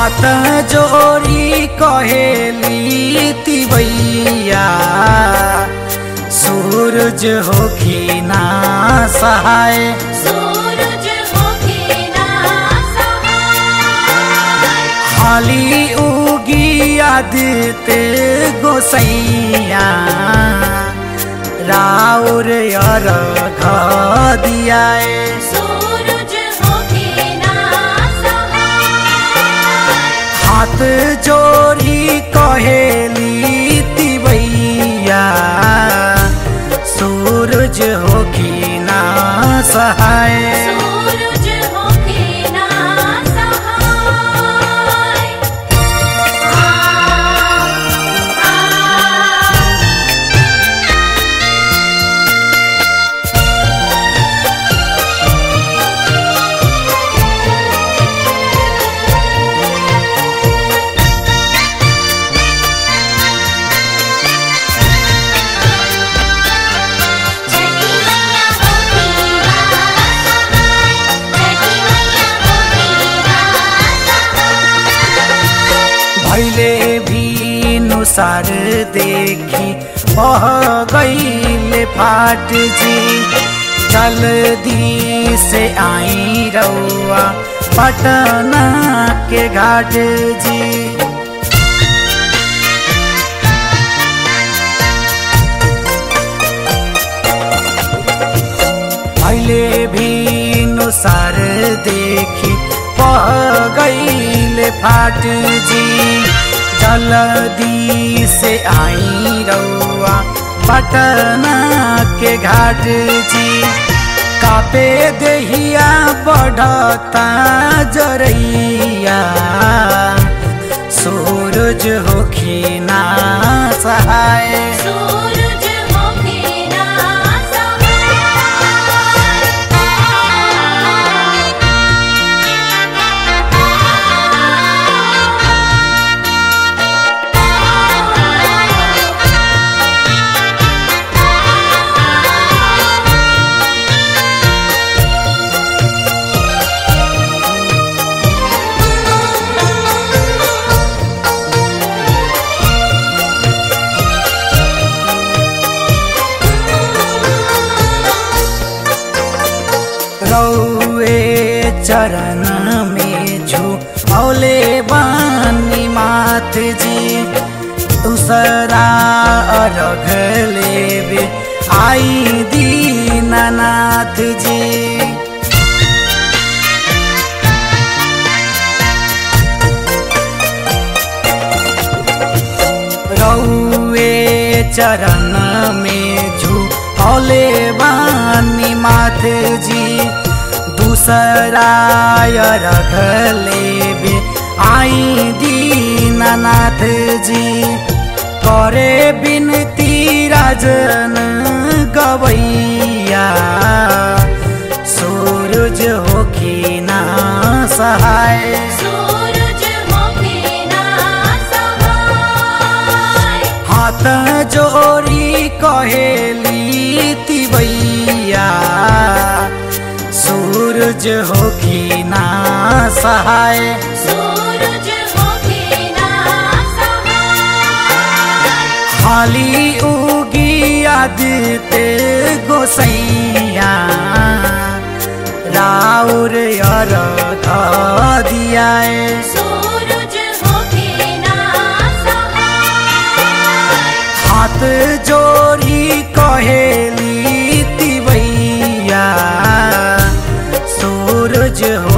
हाथ जोड़ी कहेली तिवैया सूरज होखी ना सहाय सूरज होके ना सहाय हाली उगी आदित्य गोसैया राउर यर दियाए सूरज होके ना सहाय हाथ जोड़ी कहेली तिवैया सूरज होखी ना सहाय सूरज होके ना सहाय आ आ छठी मैया होती सहाय छठी मैया होती भैले भी नुसार देखी बह गईले फाट जी जल्दी से आई रउआ पटना के घाट जी पहले भी नुसार देखी पह गईले फाट जी जल्दी से आई रउआ पटना के घाट जी कापे देहिया बढ़ता जरैया सूरज होखी ना सहाय सूरज होके ना रौए चरण में झू औले बानी मात जी दूसरा अर्घ लेवे आई दीनानाथ जी रौए चरण में झू औले बानी माथ जी दूसरा रख लेवे आई दीनानाथ जी करे बिनती राजन गवैया सूरज होखी ना सहाय सूरज होके ना सहाय हाथ जोड़ी कहेली तिवैया सूरज होखी ना सहाय सूरज होके ना सहाय हाली उगी आदित्य गोसैया राउर यर दियाए सूरज होके ना सहाय हाथ जोड़ी कहेली तिवैया सूरज हो